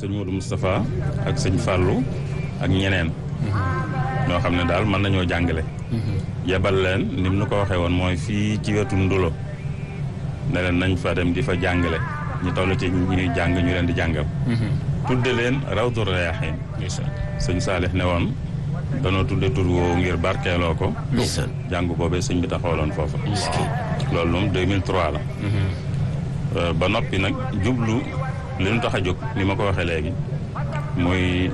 sëñ Modou Moustapha ak sëñ Fallou ak ñeneen ñoo xam ne daal mën nañoo jàngale yebal leen ni mu nu ko waxee woon mooy fii ci wetu ndulo ne leen nañ fa dem di fa jàngale ñu toll ci ñuy jàng ñu leen di jàngal tudde leen Rawdu Rayaahiin sëñ Saalix ne woon danoo tudde tur woowu ngir barkeeloo ko ndeysaan jàng boobee sëñ bi taxawaloon foofa loolu moom 2003 la ba noppi nag jublu li nu tax a jóg ni ma ko waxee léegi muy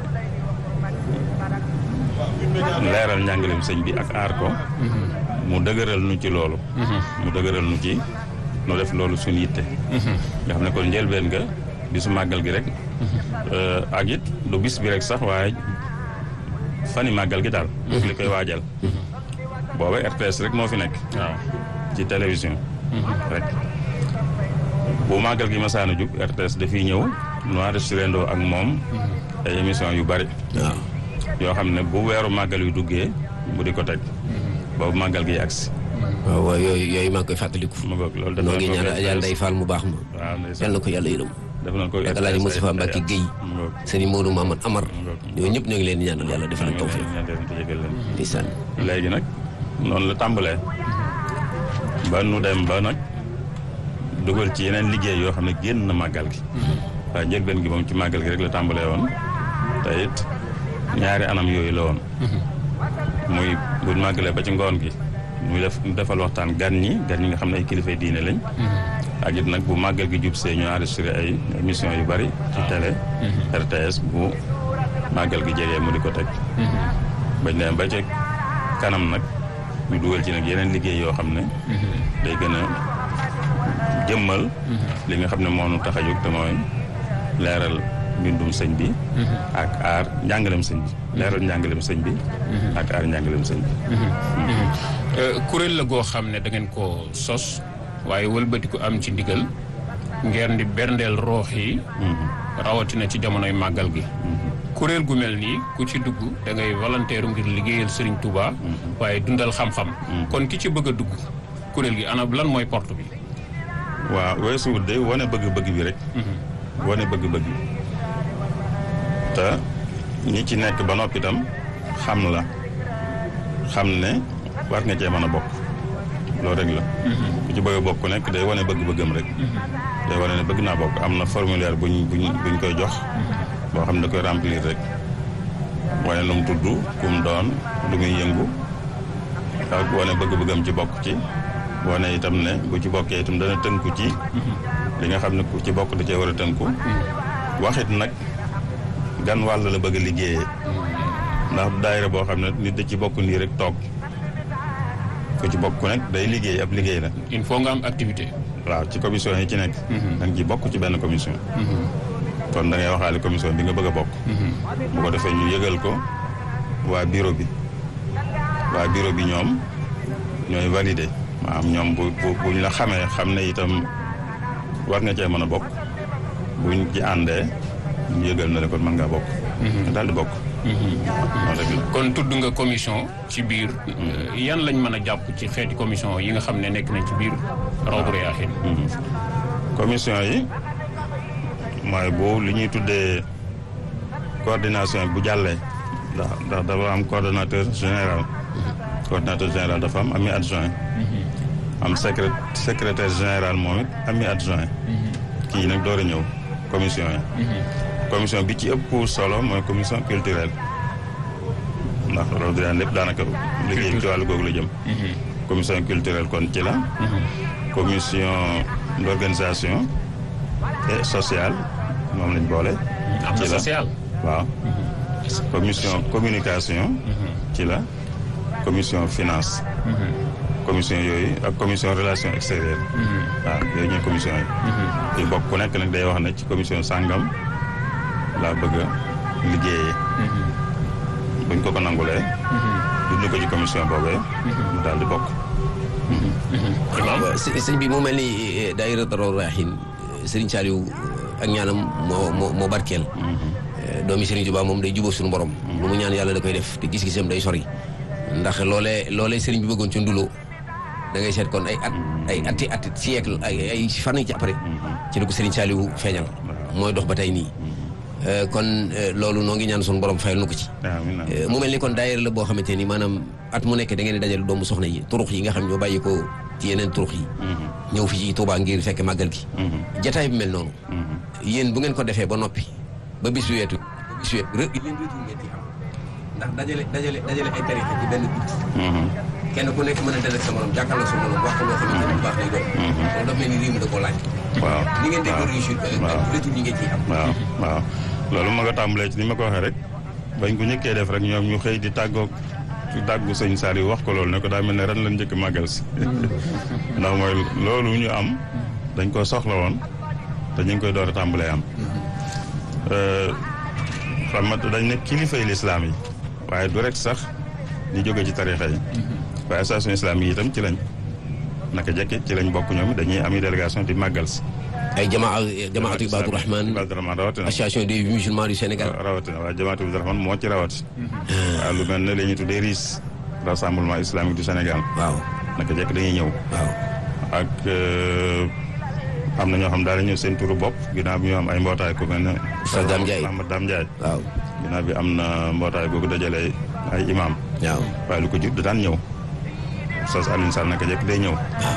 leeral njàngaleem sëñ bi ak aar ko mu dëgëral nu ci loolu mu dëgëral nu ci nu def loolu suñu yitte nga xam ne kon njëlbeen nga bisu màggal gi rek ak it du bis bi rek sax waaye fani màggal gi daal daf li koy waajal booba RTS rek moo fi nekk waaw ci télévision rek bu màggal gi masaana jub RTS dafiy ñëw nu enregistré ndoo ak moom ay émission yu bari waaw yoo xam ne bu weeru màggal yu duggee mu di ko teg boobu màggal gi agsi waaw waaw yooyu yooyu maa ngi koy fàttaliku ma ngoog loolu def noo nañ ngi ko ñaanal Adja Ndeye Fall mu baax ma waaw ndeysaan. yal na ko yàlla yërëm def nañ ko ak Alaaji RTS Moustapha ay- Mbacke ay- Guèye ma ngoog. sëriñ Modou Mamadou Amar ngoog. ñooñu ñëpp ñoo ngi leen di ñaanal yàlla defal leen tawfiq ñaan leen te yëgal leen ndeysaan léegi nag noonu la tàmbalee ba nu dem ba nag dugal ci yeneen liggéey yoo xam ne génn na màggal gi waaye njëlbeen gi moom ci màggal gi rek la tàmbalee woon te it ñaari anam yooyu la woon muy bu màggalee ba ci ngoon gi muy def defal waxtaan gan ñi gan ñi nga xam ne ay kilifa diine lañ ak it nag bu màggal gi jub see ñu enregistré ay émission yu bari ci télé RTS bu màggal gi jegee mu di ko teg bañ ne ba ci kanam nag ñu dugal ci nag yeneen liggéey yoo xam ne day gën a jëmmal li nga xam ne moo nu tax a jóg te mooy leeral mbindum sëñ bi ak aar njàngalem sëñ bi leeral njàngalem sëñ bi ak aar njàngalem sëñ bi kuréel la goo xam ne da ngeen ko sos waaye wëlbatiku am ci ndigal ngeen di berndeel roox yi rawatina ci jamonoy màggal gi kuréel gu mel nii ku ci dugg da ngay volontaire ngir liggéeyal Serigne Touba waaye dundal xam-xam kon ki ci bëgg a dugg kuréel gi ana lan mooy porte bi waaw weesu wut de wane bëgg-bëgg bi rek wane bëgg-bëgg bi te ñi ci nekk ba noppi itam xam la xam ne war nga cee mën a bokk loolu rek la ku ci bëgg a bokk nekk day wane bëgg-bëggam rek day wane ne bëgg naa bokk am na formulaire buñ buñ buñ koy jox boo xam ne da koy remplir rek wane lu mu tudd ku mu doon lu muy yëngu ak wane bëgg-bëggam ci bokk ci wane itam ne bu ci bokkee itam dana tënku ci li nga xam ne ku ci bokk da cee war a tënku waxit nag gan wàll la bëgg a liggéeyee ndax du daayira boo xam ne nit da ci bokk nii rek toog ku ci bokk nag day liggéey ab liggéey la il faut nga am activité waaw ci commission yi ci nekk da nga ci bokk ci benn commission kon da ngay waxaale commission bi nga bëgg a bokk bu ko defee ñu yëgal ko waa bureau bi waa bureau bi ñoom ñooy validé maanaam ñoom bu bu buñ la xamee xam ne itam war nga cee mën a bokk buñ ci àndee ñu yëgal na le kon mën ngaa bokk nga daal di bokk noonu rek la kon tudd nga commission ci biir yan lañ mën a jàpp ci xeeti commission yi nga xam ne nekk nañ ci biir Rawdu Rayaahiin commission yi mooy bu li ñuy tuddee coordination bu jàllee ndax ndax dafa am coordonnateur général coordonnateur général dafa am ami adjoint am secré secrétaire général moom it ami adjoint kii nag door a ñëw commission yi commission bi ci ëpp solo mooy commission culturelle ndax loolu daan lépp daanaka liggéey bi ci wàllu googu la jëm commission culturelle kon ci la commission d'organisation et sociale moom lañ boole am na ci la social waaw commission communication ci la commission finance commission yooyu ak commission relation extérieure waaw yooyu ñooy commission yi ci bokk ku nekk nag day wax ne ci commission sàngam laa bëgg a liggéeyee buñ ko ko nangulee dund ko ci commission boobee mu daal di bokk imaam waaw së- sëñ bi mu mel ni eh, daayira Rawdu Rayaahiin Serigne Saliou ak ñaanam moo moo moo barkeel Eh, doomi Serigne Touba moom day jubóo suñu borom lu mu ñaan yàlla da koy def te gis-gisam day sori ndax loolee loolee Serigne bi bëggoon ci ndulo da ngay seet kon ay at ay ati ati siècle ay ay fan ci après ci la ko Serigne Saliou feeñal mooy dox ba tey nii Euh, kon euh, loolu noo ngi ñaan suñu borom fayal nu ko ci amiin amiin Euh, mu mel ni kon daayira la boo xamante ni maanaam at mu nekk da ngeen di dajal doomu soxna yi turux yi nga xam ñoo bàyyi ko ci yeneen turux yi ñëw fi ci Touba ngir fekk màggal gi jataay bi mel noonu yéen bu ngeen ko defee ba noppi ba bis weetu ba bis weetu rë yéen retour ngeen ci am ndax dajale dajale dajale ay tarixa ci benn bit kenn ku nekk mën a dal ak sa morom jàkkaarloo sa morom wax ko loo xamante ni bu baax lay doon loolu daf mel ni réew mi da koo laaj waaw li ngeen dégg waaw. réussir waaw. retour yi ngeen ciy am waaw waaw loolu ma nga tàmbalee ci ni ma ko waxee rek bañ ko njëkkee def rek ñoom ñu xëy di tàggoog di tàggu sëñ Saliou wax ko loolu ne ko daa mel ne ren lañ njëkk màggal si ndax mooy loolu ñu am dañ ko soxla woon te ñu ngi koy door a tàmbalee am xam nga dañ ne kilifay lislaam yi waaye du rek sax ñu jóge ci tarixa yi waaye association islam yi itam ci lañ naka jekki ci lañ bokk ñoom dañuy ami délégation di màggal si ay jamaa jamaatu Ibadu Rahman Ibadu Rahman rawatina association des musulmans du Sénégal rawatina waaye jamaatu Ibadu Rahman moo ci rawati waaw lu mel ne la ñuy tuddee RIS rassemblement islamique du Sénégal waaw naka jekk dañuy ñëw waaw ak am na ñoo xam daal ñëw seen turu bopp ginnaaw bi ñu am ay mbootaay ku mel ne Oustaz Dame Ndiaye Ahmad Dame Ndiaye waaw ginnaaw bi am na mbootaay googu dajale ay imam waaw waaye lu ko jur da daan ñëw Oustaz Alioune Sall naka jekk day ñëw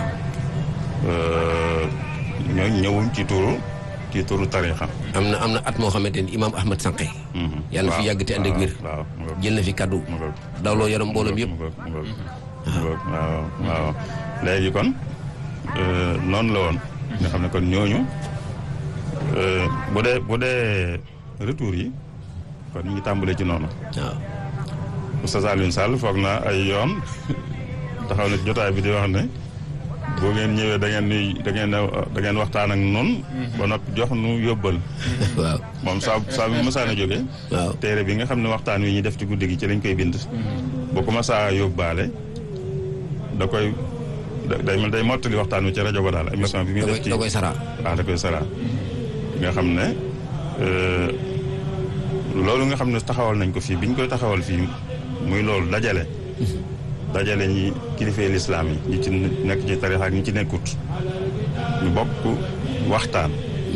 ñoo ñëwuñ ci turu ci turu tarixa am na am na at moo xamante ni imaam Ahmad Sànqe yàlla na fi yàgg te ànd ak wér waaw mu ngoog jël na fi kaddu mu ngoog dawloo yaram mbooloom yëpp mu ngoog mu ngoog mu ngoog waaw waaw léegi kon euh, noonu la woon nga xam ne kon ñooñu euh, bu dee bu dee retour yi kon ñu ngi tàmbalee ci noonu waaw Oustaz Alioune Sall foog naa ay yoon taxaw na ci jotaay bi di wax ne boo ngeen ñëwee da ngeen nuy da ngeen da ngeen waxtaan ak noonu ba noppi jox nu yóbbal waaw moom saa saa bi mësaan a jógee waaw téere bi nga xam ne waxtaan wi ñuy def ci guddi gi ci lañ koy bind bu ko masaa yóbbaale da koy da- day mel day mottali waxtaan wi ci rajo ba daal émission bi muy da koy def ci da koy saraa waaw da koy sara nga xam ne euh, loolu nga xam ne taxawal nañ ko fii bi ñu koy taxawal fii muy loolu dajale dajale ñi kilifee lislaam yi ñi ci nekk ci tarixa ak ñi ci nekkut ñu bokk waxtaan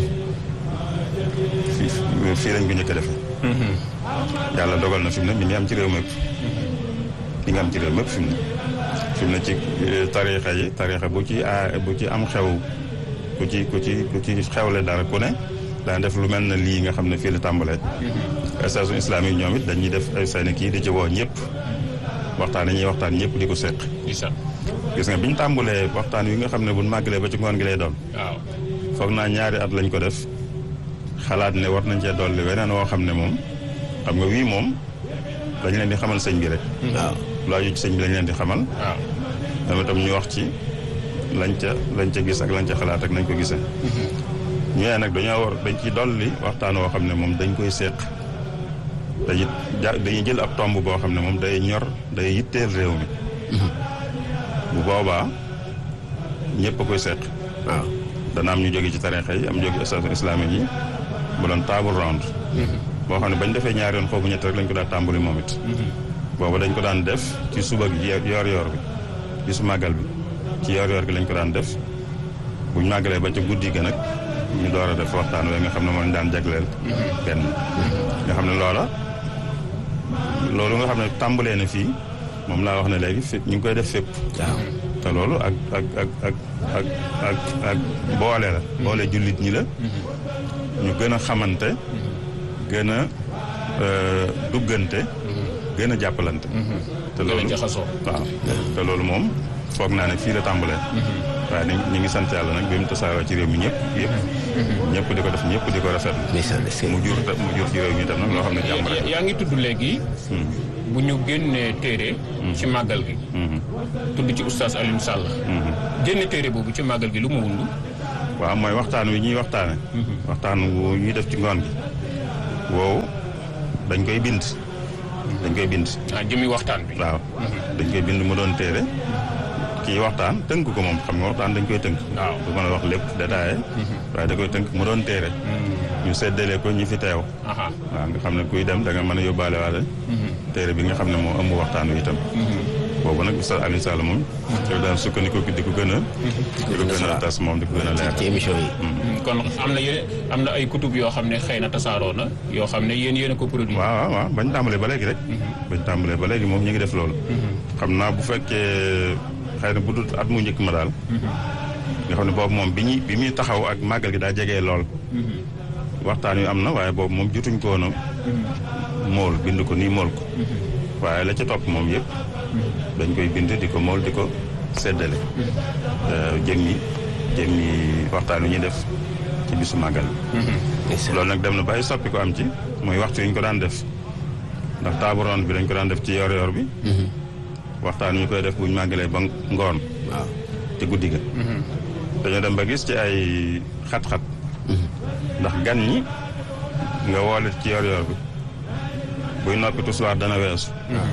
fii fii lañ ko njëkk a defee yàlla dogal na fi mu ne mi ngi am ci réew mépp mi ngi am ci réew mépp fi mu ne fi mu ne ci eh, tarixa yi tarixa bu ci a bu ci am xew ku ci ku ci ku ci xewle dara ku ne daan def lu mel na lii nga xam ne fii la tàmbalee station islamique ñoom it dañuy def ay seen kii di ci woo ñëpp waxtaan yi ñuy waxtaan ñëpp di ko seq isa gis nga bi ñu tàmbalee waxtaan wi nga xam ne bu ñu màggalee ba ci ngoon gi lay doon waaw foog naa ñaari at lañ ko def xalaat ne war nañ cee dolli weneen woo xam ne moom xam nga wii moom dañ leen di xamal sëñ bi rek waaw lu aju ci sëñ bi lañ leen di xamal waaw dama itam ñu wax ci lañ ca lañ ca gis ak lañ ca xalaat ak nañ ko gisee ñu ne nag dañoo war dañ ci dolli waxtaan woo xam ne moom dañ koy seq dañuy ja dañuy jël ab tomb boo xam ne moom day ñor day yitteel réew mi bu boobaa ñëpp a koy seq waaw dana am ñu jóge ci tarixa yi am jóge station islamique yi bu doon table round boo xam ne bañ defee ñaari yoon foofu ñett rek lañ ko daan tàmbali moom it boobu dañ ko daan def ci suba gi yoor yoor bi ci su màggal bi ci yoor yoor gi lañ ko daan def buñ màggalee ba ca guddi ga nag ñu door a def waxtaan we nga xam ne moo ñu daan jagleel benn nga xam ne loola loolu nga xam ne tàmbalee na fii moom laa wax ne léegi fépp ñu ngi koy def fépp waaw te loolu ak ak ak ak ak ak ak boole la boole jullit ñi la ñu gën a xamante gën a euh, duggante gën a jàppalante te gën a loolu jaxasoo waaw te loolu moom foog naa ne fii la tàmbalee waaye ni ñu ngi sant yàlla nag bi mu tasaaroo ci réew mi ñëpp yëpp ñëpp di ko def ñëpp di ko rafetlu ndeysaan est-ce que mu jur mu jur ci réew mi tam nag loo xam ne jàmm rek yaa ngi tudd léegi bu ñu génnee téere ci màggal gi tudd ci oustaz Alioune Sall génne téere boobu ci màggal gi lu mu wund waaw mooy waxtaan wi ñuy waxtaane waxtaan wu ñuy def ci ngoon gi woowu dañ koy bind dañ koy bind ah jëmi waxtaan bi waaw dañ koy bind mu doon téere kii waxtaan tënk ko moom xam nga waxtaan dañ koy tënk waaw du mën a wax lépp détaillé waaye da koy tënk mu doon téere ñu séddale ko ñi fi teew aha waaw nga xam ne kuy dem da nga mën a yóbbaale waale téere bi nga xam ne moo ëmb waxtaan wi itam boobu nag Oustaz Alioune Sall moom yow daal sukkandiku di ko gën a di ko gën a tas moom di ko gën a leer ci émission yi. kon am na yéen am na ay kutub yoo xam ne xëy na tasaaroo na yoo xam ne yéen yéen a ko produit. waaw waaw waaw bañ tàmbalee ba léegi rek bañ tàmbalee ba léegi moom ñu ngi def loolu xam naa bu fekkee xëy na bu dul at mu njëkk ma daal nga xam ne boobu moom bi ñuy bi muy taxaw ak màggal gi daa jegee lool waxtaan wi am na waaye boobu moom jotuñ ko woon a mool bind ko nii mool ko waaye la ca topp moom yëpp dañ koy bind di ko mool di ko seddale jëmmi jëmmi waxtaan wi ñuy def ci bisu màggal loolu nag dem na bàyyi soppi ko am ci mooy waxtu yi ñu ko daan def ndax table ronde bi dañ ko daan def ci yor yor bi waxtaan wi ñu koy def buñ màggalee ba ngoon waaw ci guddi ga dañoo dem ba gis ci ay xat-xat ndax gan ñi nga woole ci yor yor bi buy noppi tusuwaat dana weesu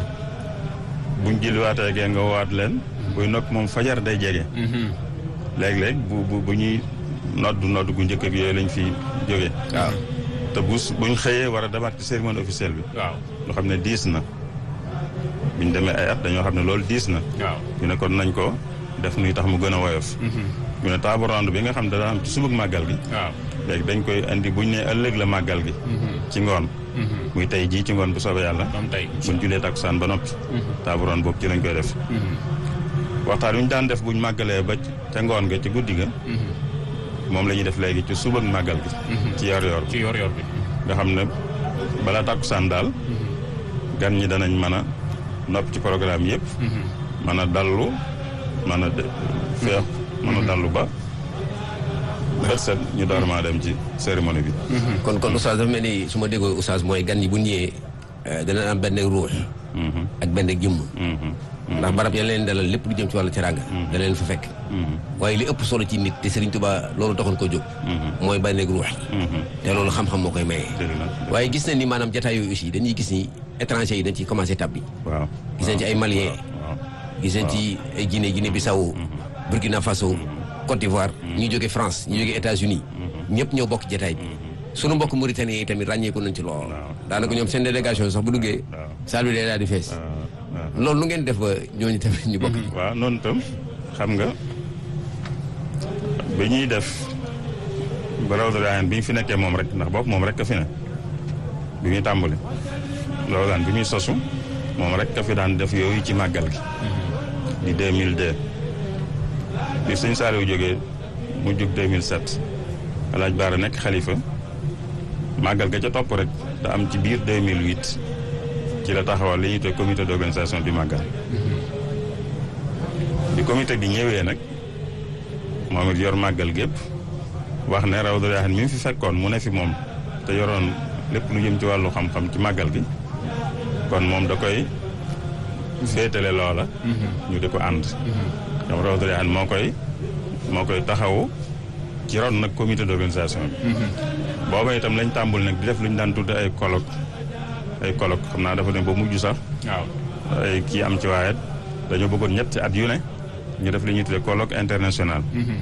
buñ jilliwaatee geen nga woowaat leen buy noppi moom fajar day jege léeg-léeg bu bu bu ñuy noddu noddu gu njëkk ak yooyu lañ fi jóge waaw te bu buñ xëyee war a demaat ci cérémonie officielle bi waaw loo xam ne diis na buñ demee ay at dañoo xam ne loolu diis na waaw. ñu ne kon nañ ko def nuy tax mu gën a woyof ñu ne table ronde bi nga xam ne dana am ci subug màggal gi waaw. léegi dañ koy indi buñ ne ëllëg la màggal gi ci ngoon muy tey jii ci ngoon bu soobee yàlla moom tey. buñ julee takkusaan ba noppi table ronde boobu ci lañ koy def waxtaan wi ñu daan def buñ màggalee ba ca ngoon ga ci guddi ga moom la ñuy def léegi ci subag màggal gi ci yor yor ci yor-yor bi. nga xam ne balaa takkusaan daal gan ñi danañ mën a noppi ci programme yëpp mën a dallu mën a de- feex mën a dallu ba bët set ñu door maa dem ci cérémonie bi kon kon oustaz dafa mel ni su ma déggoo oustaz mooy gan yi bu ñëwee dana am benn ruux Mhm, ak benn jëmm mhm, ndax barab ya leen dalal lépp lu jëm ci wàllu teraanga da leen fa fekk mhm, waaye li ëpp solo ci nit te Serigne Touba loolu taxoon ko jóg mooy benn ruux yi mhm. te loolu xam-xam moo koy maye dëgg la waaye gis nañ ni maanaam jataay yooyu aussi dañuy gis ni étranger yi dañ ci commencé tab bi waaw gis nañ ci ay Maliens waaw gis nañ ci ay Guinée Guinée Bissau Burkina Faso Côte d'Ivoire ñu jóge France ñu jóge États-Unis ñëpp ñoo bokk jataay bi sunu mbokk Mauritanie yi tamit ràññeeku nañ ci lool daanaka ñoom seen délégation sax bu duggee waaw salle bi day daal di fees waaw waaw loolu nu ngeen def ba ñooñu tamit ñu bokk waaw noonu tam xam nga bi ñuy def ba Rawdu Rayaan bi ñu fi nekkee moom rek ndax boobu moom rek ka fi ne bi muy tàmbali loolu daan bi muy sosu moom rek ka fi daan def yooyu ci màggal gi di 2002 bi sëñ Saliou jógee mu jug 2007 alaaj Baara nekk xalifa màggal ga ca topp rek da am ci biir 2008 ci la taxawal li ñuy tuddee comité d'organisation du màggal bi comité bi ñëwee nag moom it yor màggal gépp wax ne Rawdu Rayaahin mi mu fi fekkoon mu ne fi moom te yoroon lépp lu jëm ci wàllu xam-xam ci màggal gi kon moom da koy féetale loola ñu di ko ànd ñoom Rawdu Rayaahin moo koy moo koy taxawu ci ron nag comité d'organisation bi booba itam lañ tàmbul nag di def lu ñu daan tudde ay colloque ay colloque xam naa dafa ne ba mujj sax waaw. ay kii am ci waaye dañoo bëggoon ñetti at yu ne ñu def li ñuy tuddee colloque international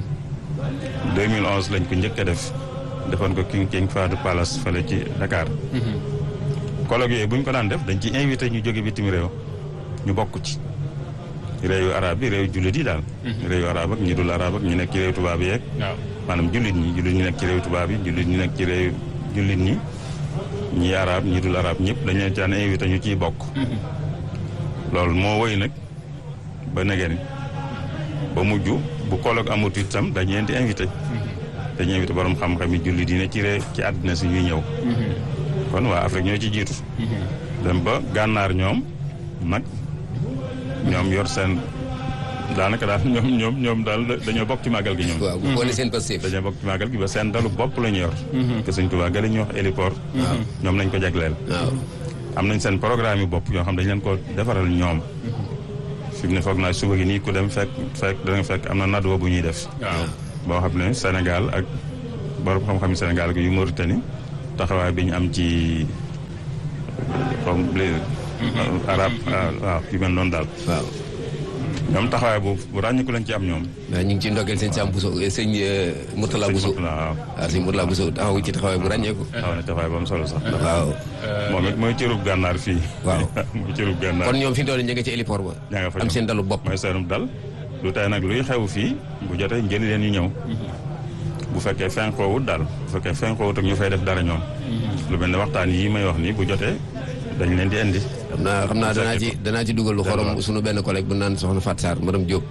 2011 lañ ko njëkk a def defoon ko King King Fahd Palace fële ci Dakar colloque yooyu bu ñu ko daan def dañ ci invité ñu jóge bitim réew ñu bokk ci réewu arab yi réew jullit yi daal réewu arab ak ñi dul arab ak ñi nekk ci réew tubaab yi yeeg waaw. maanaam jullit ñi jullit ñi nekk ci réew tubaab yi jullit ñi nekk ci réew jullit ñi ñi arab ñi dul arab ñëpp dañ leen caan invité ñu ciy bokk loolu moo woy nag ba negeen ba mujj bu colloque amut itam dañ leen di invité dañuy invité borom xam-xam yi jullit yi ne ci réew ci àddina si ñuy ñëw kon waa Afrique ñoo ci jiitu dem ba gànnaar ñoom nag ñoom yor seen daanaka daal ñoom ñoom ñoom daal dañoo bokk ci màggal gi ñoom waaw bu xoolee seen passif dañoo bokk ci màggal gi ba seen dalu bopp la ñu yor te Sëñ Tuubaa ga la ñuy wax héliport ñoom lañ ko jagleel waaw am nañ seen programme yu bopp yoo xam dañ leen ko defaral ñoom fi mu ne foog naa suba gi nii ku dem fekk fekk da nga fekk am na nadwa bu ñuy def waaw. boo xam ne Sénégal ak borom xam-xam Sénégal ak yu Mauritanie taxawaay bi ñu am ci comme les arab waaw yu mel noonu daal waaw ñoom taxawaay bu bu ràññiku lañ ci am ñoom. waaw ñu ngi ci ndokkeel sëñ Sam Bousso sëñ Mourtala Bousso waaw waaw sëñ Mourtala Bousso taxawu ci taxawaay bu ràññeeku taxaw na taxawaay ba am solo sax. waaw moom it mooy cërub gànnaar fii. Waaw. mooy cërub gànnaar. kon ñoom fi mu toll nii ñu ngi ci héliport ba ña nga fa am ñoom. seen dalu bopp mooy seenum dal lu tey nag luy xew fii bu jotee njëli leen ñu ñëw bu fekkee fenkoowut daal bu fekkee fenkoowut ak ñu fay def dara ñoom lu mel ne waxtaan yii may wax nii bu jotee dañ leen di indi xam naa xam naa danaa ci danaa ci dugal lu xorom sunu benn collègue bu naan soxna Fat Sarr madame Diop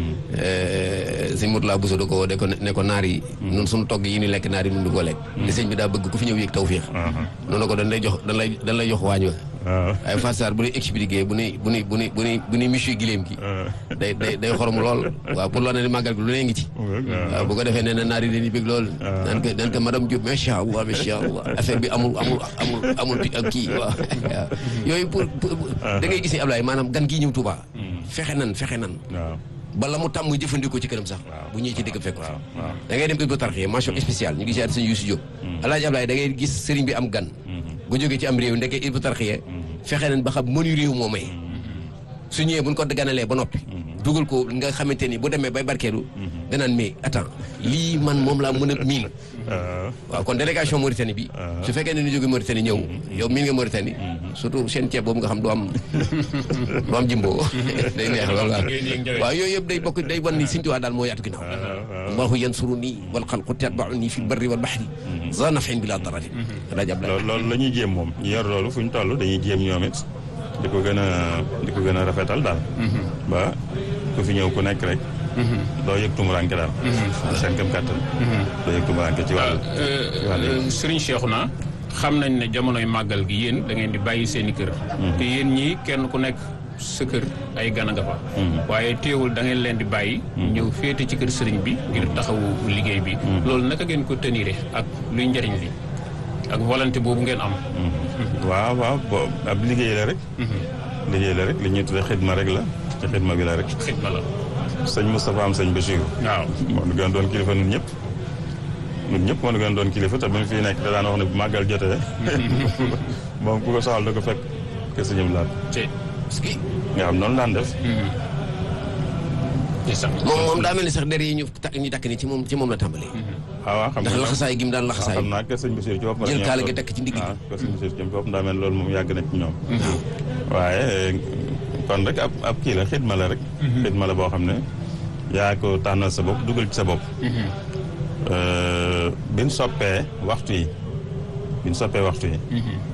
sëñ Mourtala Bousso da ko de ko ne ko naar yi nun suñu togg yi ni lekk naar yi nun du ko lekk te sëñ bi daa bëgg ku fi ñëw yëg tawféex noonu ko dañ lay jox dañ lay dañ lay jox waañ wa waaw waaye Fat Sarr bu lay expliqué bu ni bu ni bu ni bu ni bu ni monsieur Gileem ki day day day xorom lool waaw pour loo ne ni màggal gi lu ne ngi ci waaw bu ko defee nee na naar yi dañuy bëgg lool naan ko naan ko madame Diop macha allah macha allah affaire bi amul amul amul amul ak kii waaw waaw yooyu pour pour- da ngay gis ni Ablaye maanaam gan gii ñëw Touba fexe nan fexe nan waaw bala mu tàmm jëfandikoo ci këram sax Waaw. bu ñëwee ci dëkk fekk ko fi waaw waaw da ngay dem Ibou Tarxiya mention spéciale ñu ngi siyaat sëñ Youssou Diop alaaji Ablaye da ngay gis sëriñ bi am gan bu jógee ci am réew ndeke Ibou Tarxiya fexe nañ ba xam mënu réew moo may su ñëwee buñ ko ganalee ba noppi dugal ko nga xamante ni bu demee bay barkeelu danaan mais attends lii man moom laa mën a miin waaw waaw kon délégation Mauritanie bi su fekkee ne ñu jóge Mauritanie ñëw yow miin nga Mauritanie surtout seen ceeb boobu nga xam du am du am jimbo day neex loolu waaw waaw yooyu yëpp day bokk day wan ni Sëñ Tuubaa daal moo yaatu ginnaaw allahu yansuru nii wal xalqu tatbau nii fi barri wal baxri za nafin bila darari alaaji Ablaye loolu loolu la ñuy jéem moom ñu yor loolu fu ñu toll dañuy jéem ñoom it di ko gën a di ko gën a rafetal daal ba ku fi ñëw ku nekk rek doo yëg tumuranke daal seen këm kàttan doo yëg tumuranke ci wàllu ci wàllu yi. Serigne Cheikhouna xam nañ ne jamonoy màggal gi yéen da ngeen di bàyyi seen i kër. te yéen ñii kenn ku nekk sa kër ay gan a nga fa. waaye teewul da ngeen leen di bàyyi. ñëw féete ci kër sëriñ bi ngir taxawu liggéey bi. loolu naka ngeen ko tenire ak luy njëriñ li ak volonté boobu ngeen am. waaw waaw bo ab liggéey la rek liggéey la rek li ñuy tuddee xidma rek la ci xidma bi la rek xidma la. sëñ Moustapha am sëñ Bachir waaw. moo nu gën doon kilifa nun ñëpp nun ñëpp moo nu gën doon kilifa te bi mu fii nekk da daan wax ne bu màggal jotee moom ku ko soxal da ko fekk ke sëñam laat te. nga xam noonu daan def moom moom daa mel ni sax der yi ñu takk ñu takk ni ci moom ci moom la tàmbalee waaw waaw xam ndax nga laxasaay gi mu daan laxasaay xam naa que sëñ Bachir ci boppam jël kaala gi takk ci ndigg waaw que sëñ Bachir ci boppam daa mel loolu moom yàgg na ci ñoom waaye kon rek ab ab kii la xidma la rek xidma la boo xam ne yaa ko tànnal sa bopp dugal ci sa bopp bin soppee waxtu yi bin soppee waxtu yi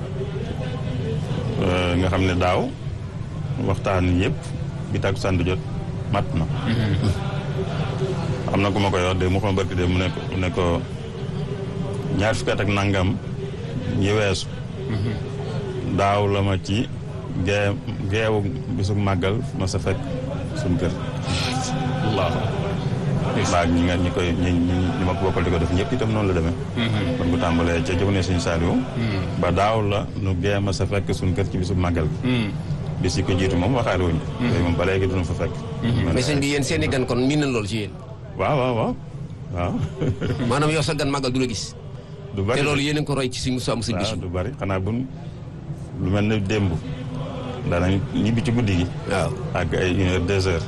nga xam ne daaw waxtaan yëpp bi takkusaan di jot mat na am na ku ma koy wax de mu xam barki de mu ne ko mu ne ko ñaar fukki at ak nangam yi weesu daaw la ma ci gee geewu bisu màggal ma sa fekk suñ kër waaw. maag ñi nga ñi koy ñi ñi ñi ma ko bokkal di ko def ñëpp itam noonu la demee kon bu tàmbalee ca jamono suñu Saliou ba daaw la nu gee ma sa fekk suñ kër ci bisu màggal gi bis yi ko jiitu moom waxaale wuñu yooyu moom ba léegi duñu fa fekk mais sëñ bi yéen seen i gan kon miin nañ loolu ci yéen waaw waaw waaw waaw maanaam yow sa gan màggal du la gis du bari te loolu yéen a ngi ko roy ci suñu sàmm sëñ waaw Bachir du bari xanaa bun lu mel ne démb daanañ ñibbi ci guddi gi waaw ak ay une heure deux heures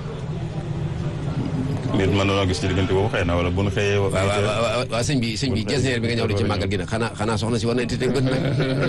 nit mën na gis ci diggante boobu xëy na wala bu nu xëyee waaw waaw waaw waaw sëñ bi sëñ bi gestionnaire bi nga ñëw di ci màggal gi nag xanaa xanaa soxna si war na tëdd bët nag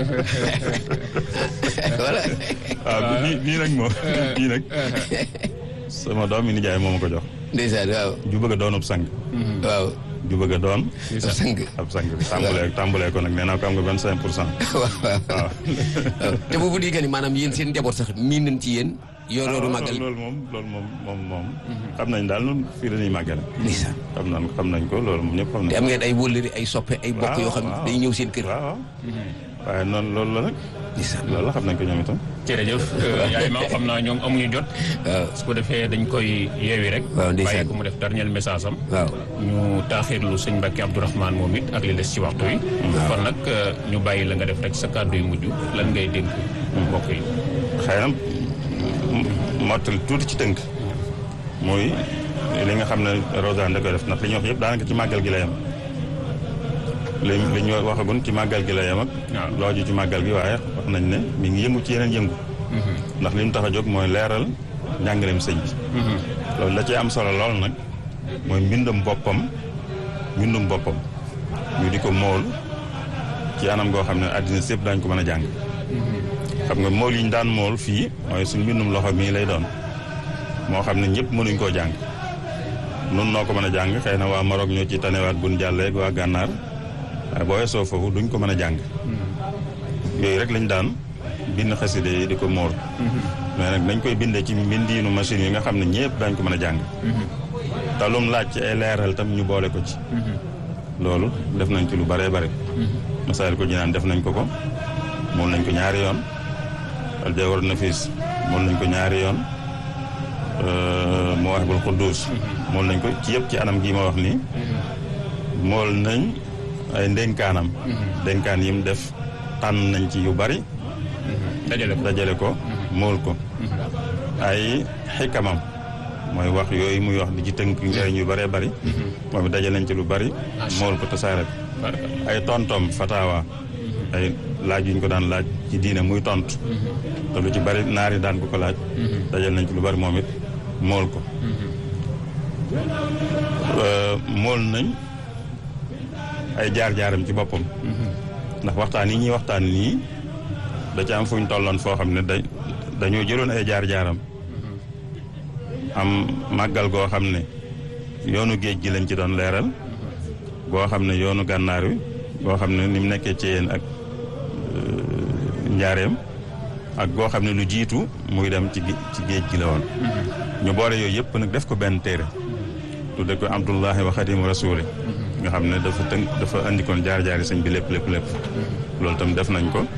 voilà waaw nii nii nag moom nii nag sama doom mi nijaay moo ma ko jox ndeysaan waaw ju bëgg a doon ab sang waaw ju bëgg a doon ab sang ab sang tàmbalee tàmbalee ko nag nee naa ko am nga vingt cinq pour cent waaw waaw waaw waaw te boobu di que ni maanaam yéen seen njaboot sax miin nañ ci yéen yor yoru màggal loolu moom loolu moom moom moom xam nañ daal nun fii dañuy màggale ndeysaan xam nañ xam nañ ko loolu moom ñëpp xam nañ te am ngeen ay wóllëri ay soppe ay bokk yoo xam ne waaw. day ñëw seen kër waaw waaw waaye noonu loolu la nag ndeysaan loolu la xam nañ ko ñoom itam jërëjëf yaay ma xam naa ñoom amuñu jot. waaw su ko defee dañ koy yeewi rek. waaw ndeysaan. bàyyi ko mu def dernier message am. waaw ñu taaxirlu sëñ Mbacke Abdourahmane moom it ak li des ci waxtu yi. kon nag ñu bàyyi la nga def rek sa kàddu yu mujj lan ngay dénk mbokk yi. xëy na mottali tuuti ci tënk muy li nga xam ne Rosane da koy def ndax li ñuy wax yëpp daanaka ci màggal gi la yem li li ñu waxagun ci màggal gi la yem ak waaw. looju ci màggal gi waaye wax nañ ne mi ngi yëngu ci yeneen yëngu ndax li mu tax a jóg mooy leeral njàngaleem sëñ bi loolu la ci am solo lool nag mooy mbindum boppam mbindum boppam ñu di ko mool ci anam goo xam ne àddina sépp daañ ko mën a jàng xam nga mool yi ñu daan mool fii mooy suñ mbindum loxo mii lay doon moo xam ne ñëpp mënuñ koo jàng nun noo ko mën a jàng xëy na waa Maroc ñoo ci tanewaat buñ jàlleeg waa gànnaar waaye boo weesoo foofu duñ ko mën a jàng yooyu rek lañ daan bind xaside yi di ko mool mais nag dañ koy bindee ci mbindiinu machine yi nga xam ne ñëpp dañ ko mën a jàng te lum laaj ci ay leeral tam ñu boole ko ci loolu def nañ ci lu bëree bëri masaal ko jinaan def nañ ko ko mool nañ ko ñaari yoon al jawhar nafis mool nañ ko ñaari yoon Mawaahibul Quddus mool nañ ko ci yëpp ci anam gii ma wax nii mool nañ ay ndénkaanam ndénkaan yim def tànn nañ ci yu bari dajale ko dajale ko mool ko ay xikamam mooy wax yooyu muy wax di ci tënk njëriñ yu bëree bëri moom it daje nañ ci lu bari mool ko tasaare ko ay tontom fatawa ay laaj yu ñu ko daan laaj ci diine muy tontu te lu ci bari naari daan ko ko laaj dajal nañ ci lu bari moom it mool ko mool nañ ay jaar-jaaram ci boppam ndax waxtaan yi ñuy waxtaan nii da ci am fu ñu tolloon foo xam ne da dañoo jëloon ay jaar-jaaram am màggal goo xam ne yoonu géej gi lañ ci doon leeral goo xam ne yoonu gànnaar wi goo xam ne ni mu nekkee ci yéen ak njaareem ak goo xam ne lu jiitu muy dem ci ci géej gi la woon ñu boole yooyu yëpp nag def ko benn téere tudde ko abdullahi wa xadimu rasuli nga xam ne dafa tënk dafa andikoon jaar-jaari sëñ bi lépp lépp lépp loolu tam def nañ ko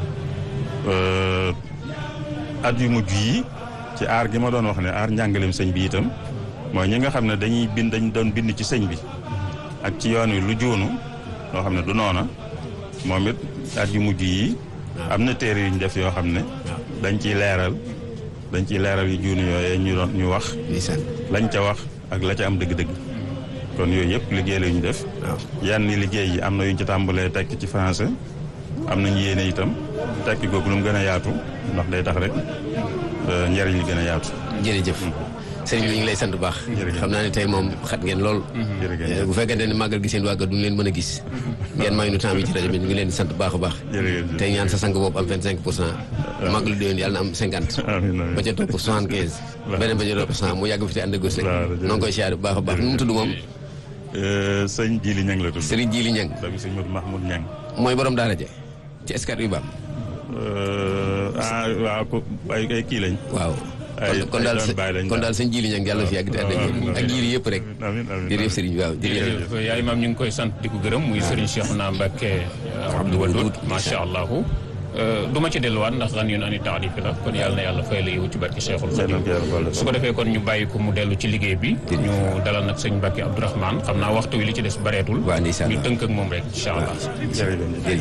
at yu mujj yi ci aar gi ma doon wax ne aar njàngaleem sëñ bi itam mooy ñi nga xam ne dañuy bind dañ doon bind ci sëñ bi ak ci yoon wi lu joonu loo xam ne du noona moom it at yu mujj yi am na téere yu ñu def yoo xam ne dañ ciy leeral dañ ciy leeral yu juunu yooyee ñu doon ñu wax lañ ca wax ak la ca am dëgg-dëgg kon yooyu yëpp liggéey la ñu def yenn liggéey yi am na yu ñu ci tàmbalee tekk ci français am nañu yéene itam tekki googu lu mu gën a yaatu ndax day tax rek njëriñ li gën a yaatu jërëjëf sëriñ bi ñu ngi lay sant bu baax xam naa ne tey moom xat ngeen lool bu fekkente ne màggal gi seen wàggal duñu leen mën a gis ngeen may nu temps bi ci rajo bi ñu ngi leen di sant bu baax a baax tey ñaan sa sang boobu am vingt cinq pour cent màggalu déwén yàlla na am cinquante ba ca topp soixante quinze beneen ba ca topp cent mu yàgg fi te ànd ak gos rek noo ngi koy siyaare bu baax a baax nu mu tudd moom sëñ Jili Ñang la tudd sëriñ Jili Ñang doomi sëñ Modou Mahmoud Ñang mooy borom daara je ci escat yu baam ah waaw ko ay ay kii lañ waaw ay kon daal ay baay lañ kon daal sëñ Jili Ñang yàlla fi yàgg te ànd ak ak jiiri yëpp rek amiin amiin jërëjëf sëriñ bi waaw jërëjëf jërëjëf yaay maam ñu ngi koy sant di ko gërëm muy Serigne Cheikhouna Mbacké Abdou Wadoud macha allah du ma ci delluwaat ndax ran yoon ani taarif la kon yàlla na yàlla fay la yow ci barki Cheikhul Khadim su ko defee kon ñu bàyyi ko mu dellu ci liggéey bi ñu dalal nag sëñ Mbacké Abdourahmane xam naa waxtu wi li ci des bareetul waaw ndeysaan ñu tënk ak moom rek incha allah jërëjëf